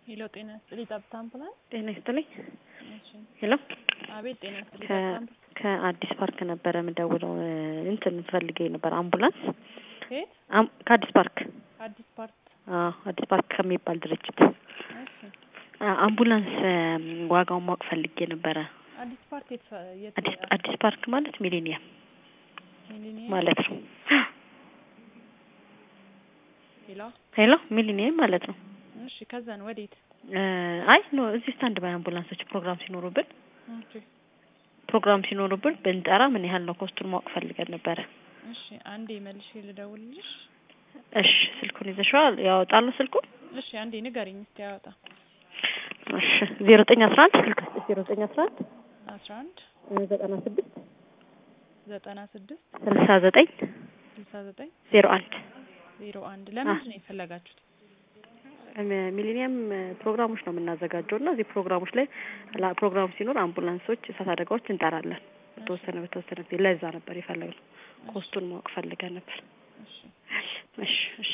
ሄሎ ጤና ይስጥልኝ ጠብታ አምቡላንስ ጤና ይስጥልኝ። እሺ ሄሎ አቤት ጤና ይስጥልኝ ከ- ጠብታ አምቡላንስ ከአዲስ ፓርክ ነበረ የምደውለው እንትን ፈልጌ ነበር አምቡላንስ ከየት አም- ከአዲስ ፓርክ አዲስ ፓርት አዎ አዲስ ፓርክ ከሚባል ድርጅት እሺ አ- አምቡላንስ እም፣ ዋጋውን ማወቅ ፈልጌ ነበረ። አዲስ ፓርት የት ፈ- የት አዲስ አዲስ ፓርክ ማለት ሚሊኒየም ሚሊኒየም ማለት ነው። ሄሎ ሄሎ ሚሊኒየም ማለት ነው። እሺ ከዛን ወዴት እ፣ አይ ኖ እዚህ ስታንድ ባይ አምቡላንሶች ፕሮግራም ሲኖሩብን ኦኬ ፕሮግራም ሲኖሩብን ብንጠራ ምን ያህል ነው ኮስቱን ማወቅ ፈልገን ነበረ። እሺ አንዴ መልሼ ልደውልልሽ እሺ ስልኩን ይዘሽዋል? ያወጣሉ ስልኩን? እሺ አንዴ ንገሪኝ እስቲ ያወጣ እሺ ዜሮ ዘጠኝ አስራ አንድ ስልክ ዜሮ ዘጠኝ አስራ አንድ አስራ አንድ ዘጠና ስድስት ዘጠና ስድስት ስልሳ ዘጠኝ ስልሳ ዘጠኝ ዜሮ አንድ ዜሮ አንድ ለምንድን ነው የፈለጋችሁት ሚሊኒየም ፕሮግራሞች ነው የምናዘጋጀው እና እዚህ ፕሮግራሞች ላይ ላ- ፕሮግራም ሲኖር አምቡላንሶች፣ እሳት አደጋዎች እንጠራለን። በተወሰነ በተወሰነ ጊዜ ለዛ ነበር የፈለግነው። ኮስቱን ማወቅ ፈልገን ነበር። እሺ እሺ እሺ